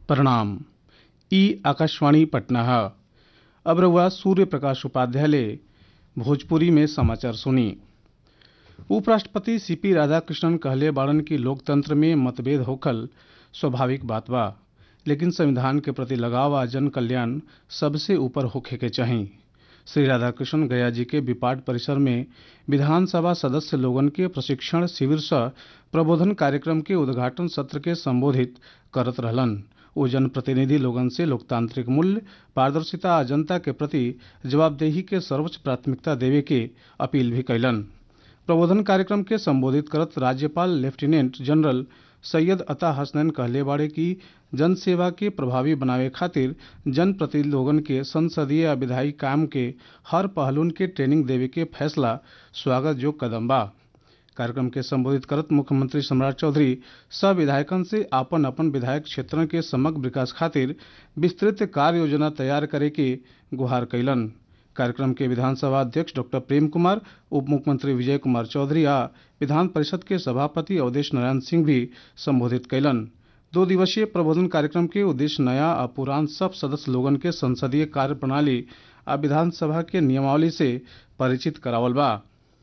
प्रणाम ई आकाशवाणी पटना है अब रहुआ सूर्य प्रकाश उपाध्याय भोजपुरी में समाचार सुनी उपराष्ट्रपति सीपी राधाकृष्णन कहले बाड़न कि लोकतंत्र में मतभेद होखल स्वाभाविक बात बा लेकिन संविधान के प्रति लगाव आ जन कल्याण सबसे ऊपर होखे के चाही श्री राधाकृष्णन गया जी के विपाट परिसर में विधानसभा सदस्य लोगन के प्रशिक्षण शिविर सह प्रबोधन कार्यक्रम के उद्घाटन सत्र के संबोधित करत रहलन ओ जनप्रतिनिधि लोगन से लोकतांत्रिक मूल्य पारदर्शिता आ जनता के प्रति जवाबदेही के सर्वोच्च प्राथमिकता देवे के अपील भी कैलन प्रबोधन कार्यक्रम के संबोधित करत राज्यपाल लेफ्टिनेंट जनरल सैयद अता हसनैन कहले बाड़े कि जन सेवा के प्रभावी बनावे खातिर जनप्रतिनिधि लोगन के संसदीय आ विधायी काम के हर पहलुन के ट्रेनिंग देवे के फैसला स्वागत योग्य कदम बा कार्यक्रम के संबोधित करत मुख्यमंत्री सम्राट चौधरी सब विधायकन से आपन आपन विधायक क्षेत्रन के समग्र विकास खातिर विस्तृत कार्य योजना तैयार करे के गुहार कैलन कार्यक्रम के विधानसभा अध्यक्ष डॉक्टर प्रेम कुमार उप मुख्यमंत्री विजय कुमार चौधरी आ विधान परिषद के सभापति अवधेश नारायण सिंह भी संबोधित कैलन दो दिवसीय प्रबोधन कार्यक्रम के उद्देश्य नया आ पुरान सब सदस्य लोगन के संसदीय कार्य प्रणाली आ विधानसभा के नियमावली से परिचित करावल बा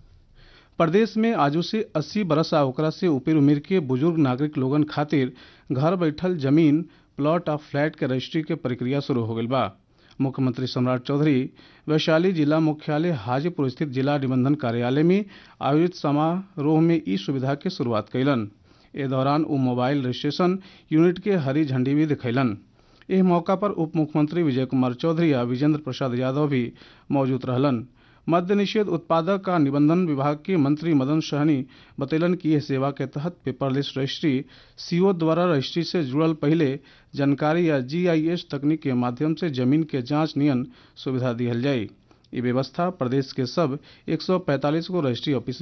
प्रदेश में आजू से 80 बरस आ ओकरा से ऊपर उम्र के बुजुर्ग नागरिक लोगन खातिर घर बैठल जमीन प्लॉट आ फ्लैट के रजिस्ट्री के प्रक्रिया शुरू हो गई बा मुख्यमंत्री सम्राट चौधरी वैशाली जिला मुख्यालय हाजीपुर स्थित जिला निबंधन कार्यालय में आयोजित समारोह में ई सुविधा के शुरुआत कैलन ए दौरान उ मोबाइल रजिस्ट्रेशन यूनिट के हरी झंडी भी दिखैलन एह मौका पर उप मुख्यमंत्री विजय कुमार चौधरी आ विजेंद्र प्रसाद यादव भी मौजूद रहलन मद्य निषेध उत्पादक का निबंधन विभाग के मंत्री मदन सहनी बतैलन कि यह सेवा के तहत पेपरलेस रजिस्ट्री सीओ द्वारा रजिस्ट्री से जुड़ल पहले जानकारी या जीआईएस तकनीक के माध्यम से जमीन के जांच नियन सुविधा दिहल जाये ये व्यवस्था प्रदेश के सब 145 गो रजिस्ट्री ऑफिस